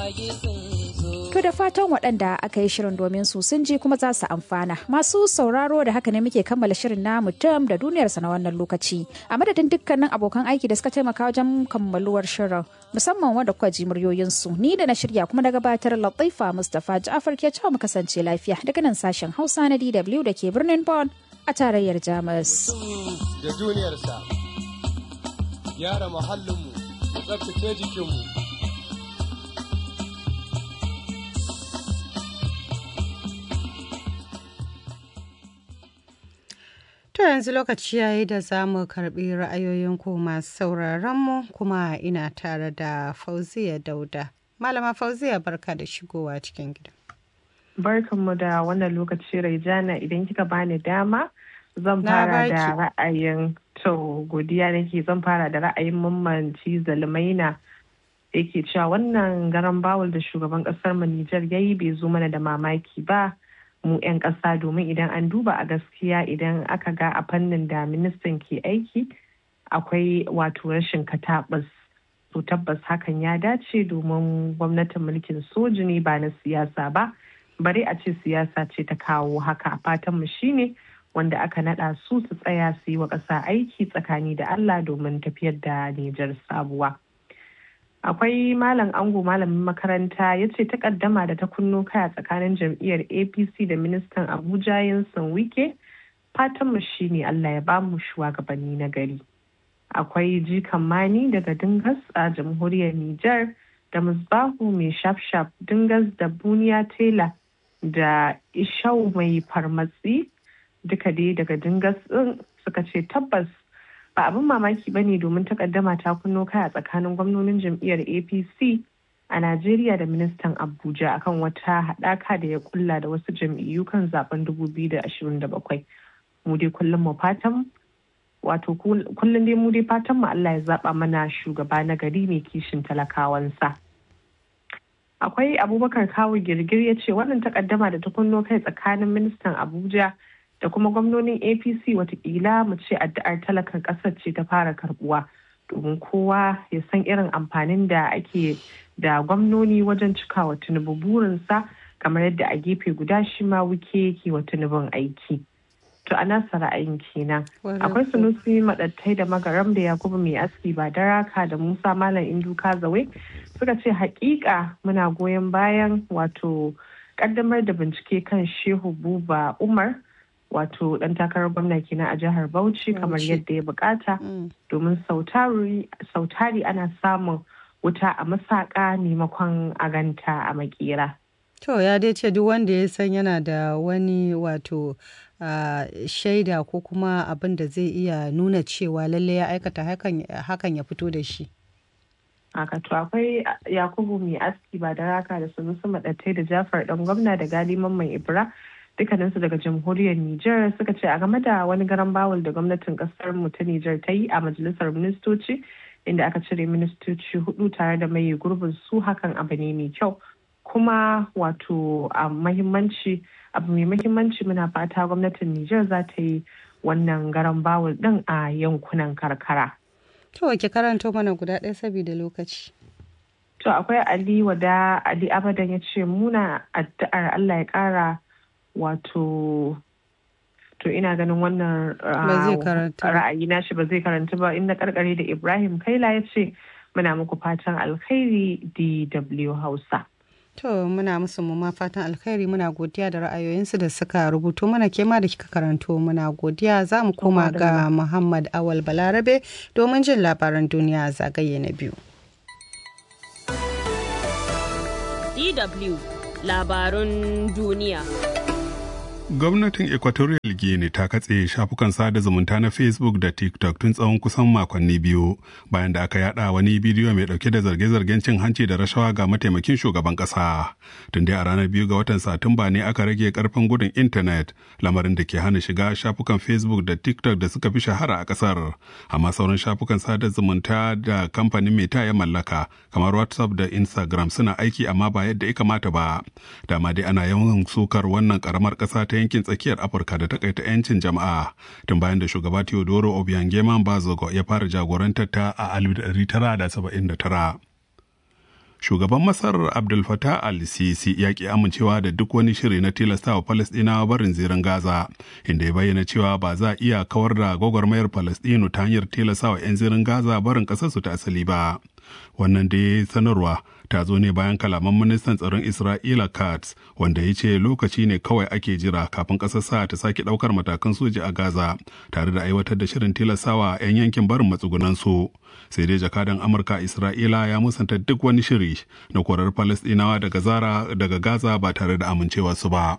To da fatan waɗanda aka yi shirin domin su sun ji kuma za su amfana. Masu sauraro da haka ne muke kammala shirin namu tam da duniyarsa na wannan lokaci. A madadin dukkanin abokan aiki da suka taimaka wajen kammaluwar shirin musamman wanda kuka ji muryoyinsu ni da na shirya kuma da gabatar Latifa Mustapha Ja'far ke cewa mu kasance lafiya daga nan sashen Hausa na DW da ke birnin Bonn a tarayyar Jamus. Da duniyarsa, gyara muhallinmu, tsabtace jikinmu. To yanzu lokaci yayi da za mu karbi ra'ayoyin ku masu sauraron mu kuma ina tare da Fauziya Dauda. Malama Fauziya barka da shigowa cikin gida. Barkanmu da wannan lokaci Raijana idan kika bani dama zan fara da ra'ayin to godiya nake zan fara da ra'ayin mammanci zalmaina yake cewa wannan garan bawul da shugaban kasar mu Nijar yayi bai zo mana da mamaki ba. mu 'yan ƙasa domin idan an duba a gaskiya idan aka ga a fannin da ministan ke aiki akwai wato rashin katabas to tabbas hakan ya dace domin gwamnatin mulkin soji ne ba na siyasa ba bare a ce siyasa ce ta kawo haka fatan mu shine wanda aka nada su su tsaya su yi wa ƙasa aiki tsakani da Allah domin tafiyar da Nijar sabuwa. akwai malam ango malamin makaranta ya ce takaddama da ta kunno kaya tsakanin jam'iyyar apc da ministan abuja yansan wike fatanmu shine allah ya bamu shugabanni na gari akwai jikan mani daga dingas a jamhuriyar niger da musbahu mai shafshaf dingas da buniya tela da ishau mai farmatsi duka dai daga dingas din suka ce tabbas ba abin mamaki ba ne domin takaddama ta kunno kai a tsakanin gwamnonin jam'iyyar apc a najeriya da ministan abuja akan wata haɗaka da ya kulla da wasu jam'iyyu kan zaben 2027 mu dai kullum mu fatan wato kullum dai mu dai fatan mu allah ya zaba mana shugaba na gari mai kishin talakawansa akwai abubakar kawo girgir ya ce wannan takaddama da ta kunno kai tsakanin ministan abuja da kuma gwamnonin apc watakila mu ce addu'ar talakan kasar ce ta fara karbuwa domin kowa ya san irin amfanin da ake da gwamnoni wajen cikawa tinubu burinsa kamar yadda a gefe guda shi ma wuke yake wa tinubun aiki to a nasa ra'ayin kenan akwai sunusi madattai da magaram da yakubu mai aski ba daraka da musa malam indu kazawe suka ce hakika muna goyon bayan wato kaddamar da bincike kan shehu buba umar wato dan takarar gwamna kenan a jihar Bauchi kamar yadda ya bukata domin sautari ana samun wuta a masaka maimakon a ganta a makera. To ya dai ce duk wanda ya san yana da wani wato shaida ko kuma abin da zai iya nuna cewa lalle ya aikata hakan ya fito da shi. haka to akwai yakubu mai aski ba da raka da sunusu maɗattai da jafar ɗan gwamna da gali mamman ibra dukkaninsu daga jamhuriyar Nijar suka ce a game da wani garan bawul da gwamnatin kasar mu ta Nijar ta yi a majalisar ministoci inda aka cire ministoci hudu tare da mai gurbin su hakan abu ne mai kyau kuma wato a mahimmanci abu mai mahimmanci muna fata gwamnatin Nijar za ta yi wannan garan bawul din a yankunan karkara. To ke karanto mana guda ɗaya saboda lokaci. To akwai Ali wada Ali Abadan ya ce muna addu'ar Allah ya ƙara wato to ina ganin wannan ra'ayi na shi ba zai karanta ba inda karkare da ibrahim kaila ya ce muna muku fatan alkhairi dw hausa to muna musu mu fatan alkhairi muna godiya da ra'ayoyinsu da suka rubuto mana kema da kika karanto muna godiya za mu koma ga muhammad awal balarabe domin jin labaran duniya zagaye na biyu dw labarun duniya Gwamnatin Equatorial Guinea ta katse shafukan sada zumunta na Facebook da TikTok tun tsawon kusan makonni biyu bayan da aka yada wani bidiyo mai dauke da zarge-zargen cin hanci da rashawa ga mataimakin shugaban kasa. Tun dai a ranar biyu ga watan Satumba ne aka rage karfin gudun intanet lamarin da ke hana shiga shafukan Facebook da TikTok da suka fi shahara a kasar. Amma sauran shafukan sada zumunta da kamfanin Meta ya mallaka kamar WhatsApp da Instagram suna aiki amma ba yadda ya kamata ba. Dama dai ana yawan sukar wannan karamar kasa ta yankin tsakiyar afirka da takaita 'yancin jama'a tun bayan da shugaba teodoro obiangema bazogo ya fara jagorantar ta a 1979 shugaban masar abdul fatah al-sisi ya ki amincewa da duk wani shiri na tilastawa falastinawa barin zirin gaza inda ya bayyana cewa ba za a iya kawar da gwagwarmayar falastinu ta hanyar tilastawa 'yan zirin gaza barin ƙasarsu ta asali ba wannan da sanarwa ta zo ne bayan kalaman ministan tsaron isra'ila katz wanda ya ce lokaci ne kawai ake jira kafin ƙasar sa ta sake ɗaukar matakan soji a gaza tare da aiwatar da shirin tilastawa 'yan yankin barin matsugunansu sai dai jakadan amurka isra'ila ya musanta duk wani shiri na korar falastinawa daga zara daga gaza ba tare da amincewarsu ba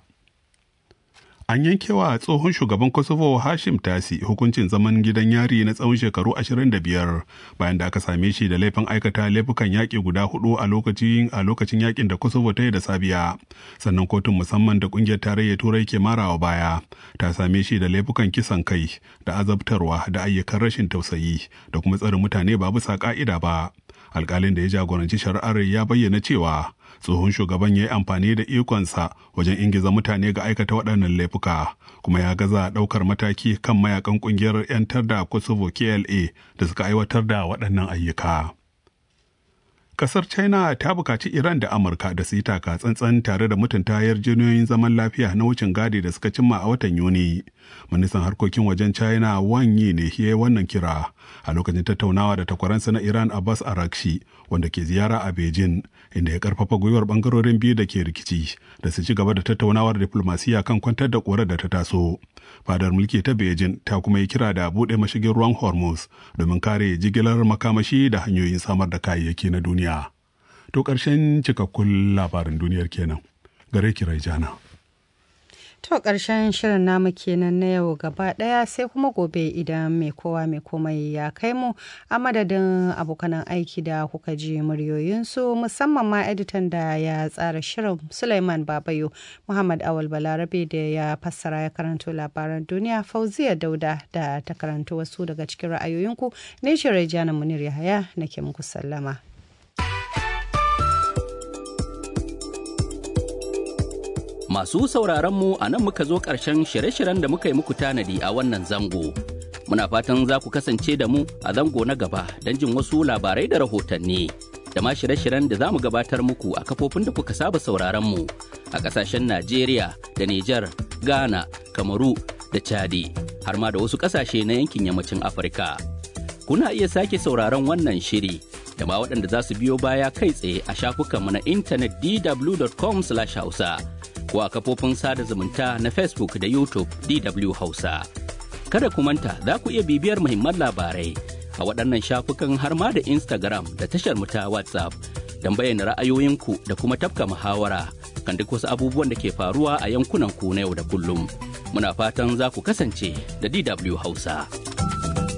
an yankewa tsohon shugaban kosovo hashim tasi hukuncin zaman gidan yari na tsawon shekaru 25 bayan da aka same shi da laifin aikata laifukan yaƙi guda hudu a lokacin a lokacin yakin da kosovo ta yi da sabiya sannan kotun musamman da kungiyar tarayyar turai ke marawa baya ta same shi da laifukan kisan kai da azabtarwa da ayyukan rashin tausayi da kuma tsare mutane ba bisa ka'ida ba alkalin da ya jagoranci shari'ar ya bayyana cewa tsohon shugaban ya yi amfani da ikonsa wajen ingiza mutane ga aikata waɗannan laifuka kuma ya gaza ɗaukar mataki kan mayakan ƙungiyar 'yantar da kosovo kla da suka aiwatar da waɗannan ayyuka Kasar China ta bukaci Iran da Amurka da su yi taka tsantsan tare da mutunta yarjejeniyoyin zaman lafiya na wucin gadi da suka cimma a watan Yuni. Ministan harkokin wajen China Wang Yi ne ya yi wannan kira a lokacin tattaunawa da takwaransa na Iran Abbas Arakshi wanda ke ziyara a Beijing inda ya karfafa gwiwar bangarorin biyu da ke rikici da su ci gaba da tattaunawar diplomasiya kan kwantar da korar da ta taso. Fadar mulki ta Beijing ta kuma yi kira da buɗe mashigin ruwan Hormuz domin kare jigilar makamashi da hanyoyin samar da kayayyaki na duniya. To ƙarshen cikakkun labarin duniyar kenan. Gare ki jana. To ƙarshen shirin namu kenan na yau gaba ɗaya sai kuma gobe idan mai kowa mai komai ya kai mu a madadin abokanan aiki da kuka ji muryoyinsu musamman ma editan da ya tsara shirin Suleiman Babayo Muhammad Awal Balarabe da ya fassara ya karanto labaran duniya Fauziya Dauda da ta karanto wasu daga cikin ra'ayoyinku ne shirin Jana Munir Yahaya nake muku sallama. Masu sauraron mu a nan muka zo ƙarshen shirye-shiryen da muka yi muku tanadi a wannan zango. Muna fatan za ku kasance da mu a zango na gaba don jin wasu labarai da rahotanni. Da ma shirye-shiryen da za mu gabatar muku a kafofin da kuka saba sauraron mu a ƙasashen Najeriya da Nijar, Ghana, Kamaru da Chadi, har ma da wasu ƙasashe na yankin yammacin Afirka. Kuna iya sake sauraron wannan shiri da ma waɗanda za su biyo baya kai tsaye a shafukanmu na intanet dw.com/hausa. ko a kafofin sada zumunta na Facebook da YouTube DW Hausa. Kada ku manta za ku iya bibiyar muhimman labarai a waɗannan shafukan har ma da Instagram da tashar mu ta WhatsApp don bayyana ra'ayoyinku da kuma tafka muhawara kan duk wasu abubuwan da ke faruwa a yankunan ku na yau da kullum. Muna fatan za ku kasance da DW Hausa.